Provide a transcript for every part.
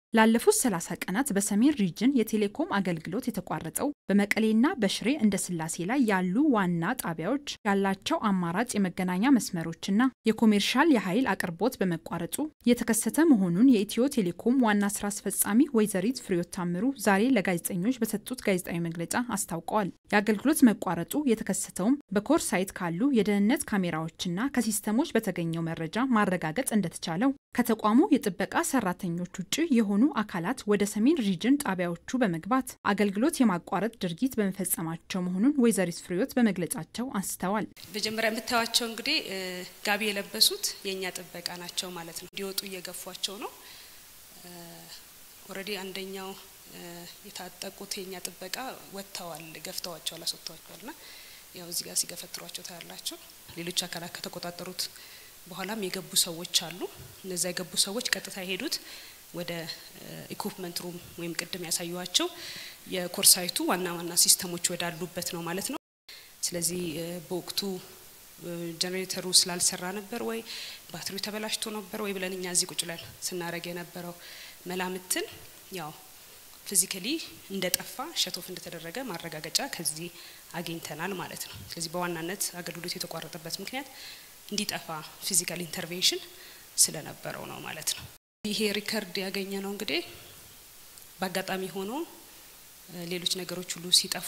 ላለፉት 30 ቀናት በሰሜን ሪጅን የቴሌኮም አገልግሎት የተቋረጠው በመቀሌና በሽሬ እንደ ስላሴ ላይ ያሉ ዋና ጣቢያዎች ያላቸው አማራጭ የመገናኛ መስመሮችና የኮሜርሻል የኃይል አቅርቦት በመቋረጡ የተከሰተ መሆኑን የኢትዮ ቴሌኮም ዋና ስራ አስፈጻሚ ወይዘሪት ፍሬዮት ታምሩ ዛሬ ለጋዜጠኞች በሰጡት ጋዜጣዊ መግለጫ አስታውቀዋል። የአገልግሎት መቋረጡ የተከሰተውም በኮር ሳይት ካሉ የደህንነት ካሜራዎችና ከሲስተሞች በተገኘው መረጃ ማረጋገጥ እንደተቻለው ከተቋሙ የጥበቃ ሰራተኞች ውጭ የሆኑ አካላት ወደ ሰሜን ሪጅን ጣቢያዎቹ በመግባት አገልግሎት የማቋረጥ ድርጊት በመፈጸማቸው መሆኑን ወይዘሪት ፍሬዮት በመግለጫቸው አንስተዋል። መጀመሪያ የምታዩቸው እንግዲህ ጋቢ የለበሱት የእኛ ጥበቃ ናቸው ማለት ነው። እንዲወጡ እየገፏቸው ነው። ኦልሬዲ አንደኛው የታጠቁት የእኛ ጥበቃ ወጥተዋል፣ ገፍተዋቸዋል፣ አስወጥተዋቸዋል ና ያው እዚህ ጋር ሲገፈትሯቸው ታያላቸው። ሌሎች አካላት ከተቆጣጠሩት በኋላም የገቡ ሰዎች አሉ። እነዛ የገቡ ሰዎች ቀጥታ የሄዱት ወደ ኢኩፕመንት ሩም ወይም ቅድም ያሳዩዋቸው የኮርሳይቱ ዋና ዋና ሲስተሞች ወዳሉበት ነው ማለት ነው። ስለዚህ በወቅቱ ጀኔሬተሩ ስላልሰራ ነበር ወይ ባትሪው ተበላሽቶ ነበር ወይ ብለን እኛ እዚህ ቁጭ ብለን ስናደርግ የነበረው መላምትን ያው ፊዚካሊ እንደጠፋ ሸቶፍ እንደተደረገ ማረጋገጫ ከዚህ አግኝተናል ማለት ነው። ስለዚህ በዋናነት አገልግሎት የተቋረጠበት ምክንያት እንዲጠፋ ፊዚካል ኢንተርቬንሽን ስለነበረው ነው ማለት ነው። ይሄ ሪከርድ ያገኘ ነው እንግዲህ በአጋጣሚ ሆኖ ሌሎች ነገሮች ሁሉ ሲጠፉ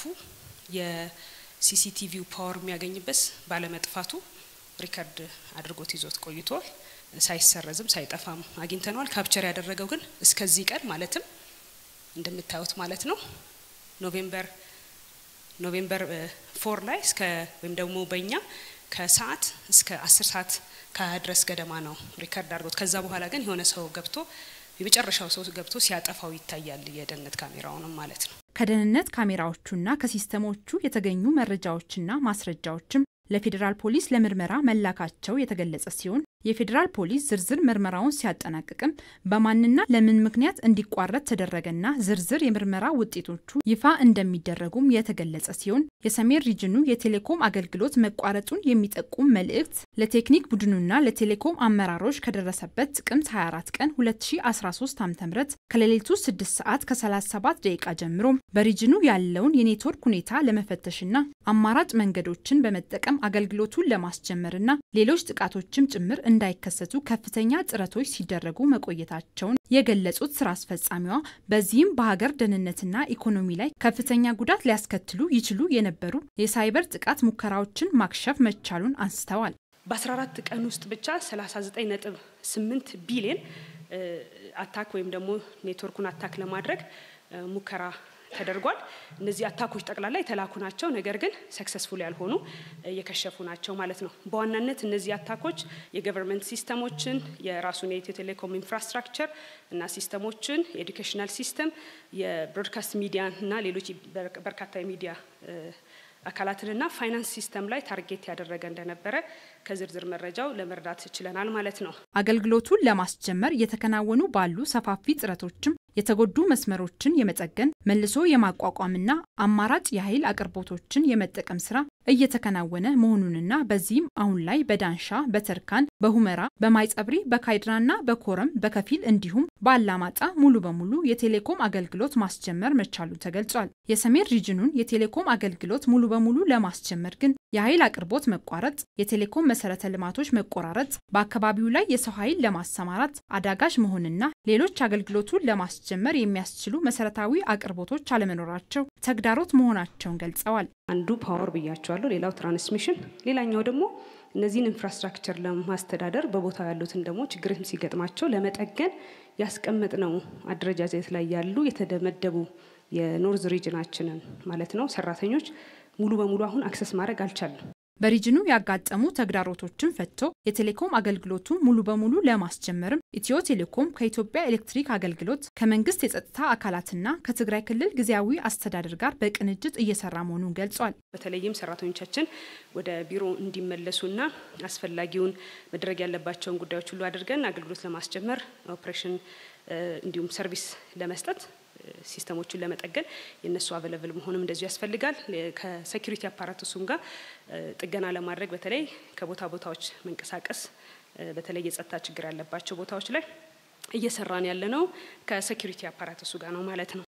የሲሲቲቪው ፓወር የሚያገኝበት ባለመጥፋቱ ሪከርድ አድርጎት ይዞት ቆይቷል። ሳይሰረዝም ሳይጠፋም አግኝተነዋል። ካፕቸር ያደረገው ግን እስከዚህ ቀን ማለትም እንደምታዩት ማለት ነው ኖቬምበር ኖቬምበር ፎር ላይ እስከ ወይም ደግሞ በእኛ ከሰዓት እስከ አስር ሰዓት ከሀያ ድረስ ገደማ ነው ሪከርድ አድርጎት። ከዛ በኋላ ግን የሆነ ሰው ገብቶ የመጨረሻው ሰው ገብቶ ሲያጠፋው ይታያል፣ የደህንነት ካሜራውንም ማለት ነው። ከደህንነት ካሜራዎቹና ከሲስተሞቹ የተገኙ መረጃዎችና ማስረጃዎችም ለፌዴራል ፖሊስ ለምርመራ መላካቸው የተገለጸ ሲሆን የፌዴራል ፖሊስ ዝርዝር ምርመራውን ሲያጠናቅቅም በማንና ለምን ምክንያት እንዲቋረጥ ተደረገና ዝርዝር የምርመራ ውጤቶቹ ይፋ እንደሚደረጉም የተገለጸ ሲሆን የሰሜን ሪጅኑ የቴሌኮም አገልግሎት መቋረጡን የሚጠቁም መልእክት ለቴክኒክ ቡድኑና ለቴሌኮም አመራሮች ከደረሰበት ጥቅምት 24 ቀን 2013 ዓ.ም ከሌሊቱ 6 ሰዓት ከ37 ደቂቃ ጀምሮ በሪጅኑ ያለውን የኔትወርክ ሁኔታ ለመፈተሽና አማራጭ መንገዶችን በመጠቀም አገልግሎቱን ለማስጀመርና ሌሎች ጥቃቶችም ጭምር እንዳይከሰቱ ከፍተኛ ጥረቶች ሲደረጉ መቆየታቸውን የገለጹት ስራ አስፈጻሚዋ በዚህም በሀገር ደህንነትና ኢኮኖሚ ላይ ከፍተኛ ጉዳት ሊያስከትሉ ይችሉ የነበሩ የሳይበር ጥቃት ሙከራዎችን ማክሸፍ መቻሉን አንስተዋል። በ14 ቀን ውስጥ ብቻ 39.8 ቢሊዮን አታክ ወይም ደግሞ ኔትወርኩን አታክ ለማድረግ ሙከራ ተደርጓል። እነዚህ አታኮች ጠቅላላ የተላኩ ናቸው፣ ነገር ግን ሰክሰስፉል ያልሆኑ የከሸፉ ናቸው ማለት ነው። በዋናነት እነዚህ አታኮች የገቨርንመንት ሲስተሞችን፣ የራሱን የኢትዮ ቴሌኮም ኢንፍራስትራክቸር እና ሲስተሞችን፣ የኤዱኬሽናል ሲስተም፣ የብሮድካስት ሚዲያ እና ሌሎች በርካታ የሚዲያ አካላትንና ፋይናንስ ሲስተም ላይ ታርጌት ያደረገ እንደነበረ ከዝርዝር መረጃው ለመረዳት ችለናል ማለት ነው። አገልግሎቱን ለማስጀመር እየተከናወኑ ባሉ ሰፋፊ ጥረቶችም የተጎዱ መስመሮችን የመጠገን መልሶ የማቋቋምና አማራጭ የኃይል አቅርቦቶችን የመጠቀም ስራ እየተከናወነ መሆኑንና በዚህም አሁን ላይ በዳንሻ፣ በተርካን፣ በሁመራ፣ በማይጸብሪ፣ በካይድራና በኮረም በከፊል እንዲሁም በአላማጣ ሙሉ በሙሉ የቴሌኮም አገልግሎት ማስጀመር መቻሉ ተገልጿል። የሰሜን ሪጅኑን የቴሌኮም አገልግሎት ሙሉ በሙሉ ለማስጀመር ግን የኃይል አቅርቦት መቋረጥ፣ የቴሌኮም መሰረተ ልማቶች መቆራረጥ፣ በአካባቢው ላይ የሰው ኃይል ለማሰማራት አዳጋች መሆንና ሌሎች አገልግሎቱን ለማስጀመር የሚያስችሉ መሰረታዊ አቅርቦቶች አለመኖራቸው ተግዳሮት መሆናቸውን ገልጸዋል። አንዱ ፓወር ብያቸዋለሁ፣ ሌላው ትራንስሚሽን፣ ሌላኛው ደግሞ እነዚህን ኢንፍራስትራክቸር ለማስተዳደር በቦታው ያሉትን ደግሞ ችግርም ሲገጥማቸው ለመጠገን ያስቀመጥነው አደረጃጀት ላይ ያሉ የተደመደቡ የኖርዝ ሪጅናችንን ማለት ነው ሰራተኞች ሙሉ በሙሉ አሁን አክሰስ ማድረግ አልቻለም። በሪጅኑ ያጋጠሙ ተግዳሮቶችን ፈቶ የቴሌኮም አገልግሎቱ ሙሉ በሙሉ ለማስጀመርም ኢትዮ ቴሌኮም ከኢትዮጵያ ኤሌክትሪክ አገልግሎት ከመንግስት የጸጥታ አካላትና ከትግራይ ክልል ጊዜያዊ አስተዳደር ጋር በቅንጅት እየሰራ መሆኑን ገልጿል። በተለይም ሰራተኞቻችን ወደ ቢሮ እንዲመለሱና አስፈላጊውን መድረግ ያለባቸውን ጉዳዮች ሁሉ አድርገን አገልግሎት ለማስጀመር ኦፕሬሽን እንዲሁም ሰርቪስ ለመስጠት ሲስተሞችን ለመጠገን የእነሱ አቬለብል መሆንም እንደዚሁ ያስፈልጋል። ከሴኩሪቲ አፓራቱሱም ጋር ጥገና ለማድረግ በተለይ ከቦታ ቦታዎች መንቀሳቀስ በተለይ የጸጥታ ችግር ያለባቸው ቦታዎች ላይ እየሰራን ያለ ነው ከሴኩሪቲ አፓራተሱ ጋር ነው ማለት ነው።